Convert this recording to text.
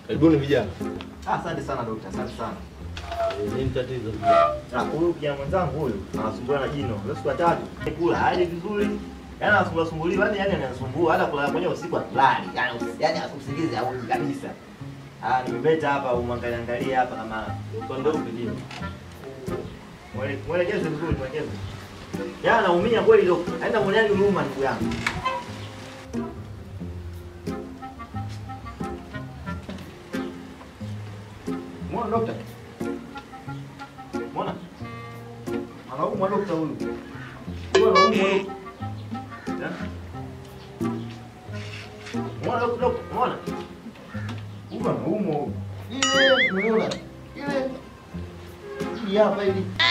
Karibuni vijana. Ah, asante sana dokta, asante sana. Eh, Nini tatizo? Ah, huyu kijana mwenzangu huyu anasumbua na jino. Leo siku ya tatu. Kula hali vizuri. Yaani anasumbua sumbuliwa, yani yani anasumbua hata kula kwenye usiku atlali. Yaani usi- yaani usingizi hauji kabisa. Ah, nimebeta hapa umwangalie angalie hapa kama Upande upi jino? mwele- mwelekeze vizuri, mwelekeze. Yaani anaumia kweli dokta. Aenda mwoneni huruma ndugu yangu. Mwona dokta? Mwona? Anaumwa dokta huyu. Huyu anaumwa dokta. Eh? Mwona dokta, dokta, mwona? Huyu anaumwa huyu. Ile, umeona? Ile. Hii hapa hivi.